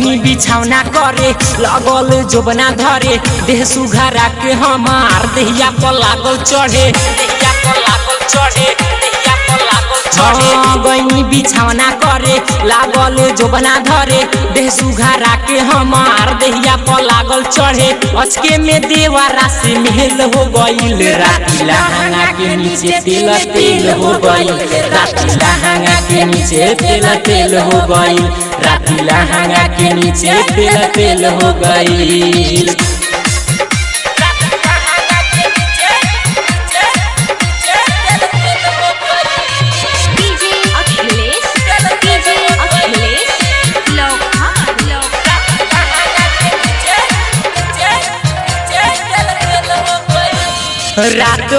गईनी बिछौना करे लगल जोबना धरे देह सुघारा के हमार देहिया पर लागल चढ़े देहिया पर लागल चढ़े देहिया पर लागल चढ़े गईनी बिछौना करे लागल जोबना धरे देह सुघारा के हमार देहिया पर लागल चढ़े अचके में देवारा से मेल हो गईल राती लहंगा के नीचे तेल तेल हो गईल राती लहंगा के नीचे तेल तेल हो गईल राती लहंगा के नीचे तेल तेल हो गईल डीजे अखिलेश डीजे अखिलेश लोहार रात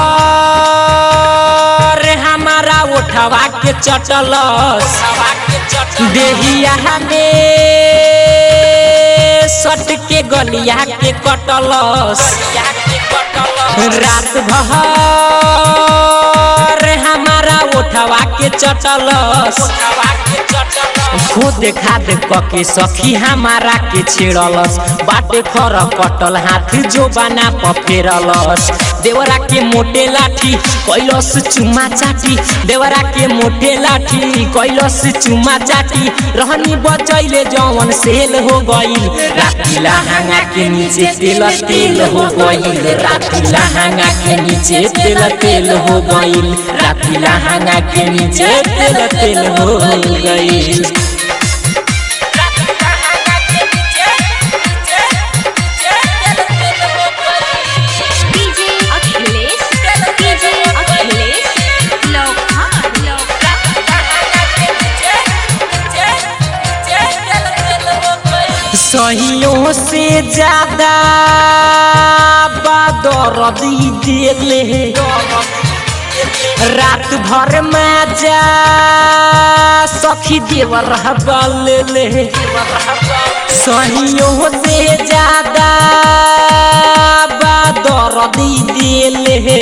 भर हमारा उठवा के चटलस देहिया हमें सट के गलिया के कटलस रात भर हमारा उठवा के चटलस खुद खाद कके सखी हमारा के छेड़लस बाटे खर कटल हाथ जो बना पफेरलस देवरा के मोटे लाठी कैलस चुमा चाटी देवरा के मोटे लाठी कैलस चुमा चाटी रहनी बचैले जवन सेल हो गईल राती लहंगा के नीचे तेल तेल हो गईल राती लहंगा के नीचे तेल तेल हो गईल राती लहंगा के नीचे तेल तेल हो गईल डीजे अखिलेश डीजे अखिलेश लोहार सहियों से ज्यादा बदरदी दिले रात भर में जा सखी देवर ले सहियों से ज्यादा बदरदी दिले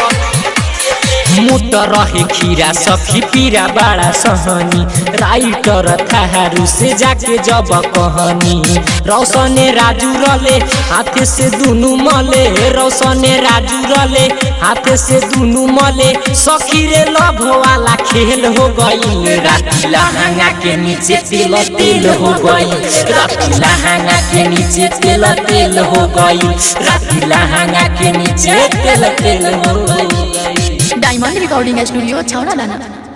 मुत रहे खीरा सखी पीरा बड़ा सहनी राइटर थारू से जाके जब कहनी रौशने राजू रले हाथे से दुनु मले रौशने राजू रले हाथे से दुनु मले सखी रे लभ वाला खेल हो गई राती लहंगा के नीचे तेल तेल हो गई राती लहंगा के नीचे तेल तेल हो गई राती लहंगा के नीचे तेल तेल हो गई डायमंड रिकॉर्डिंग स्टूडियो छौड़ा दाना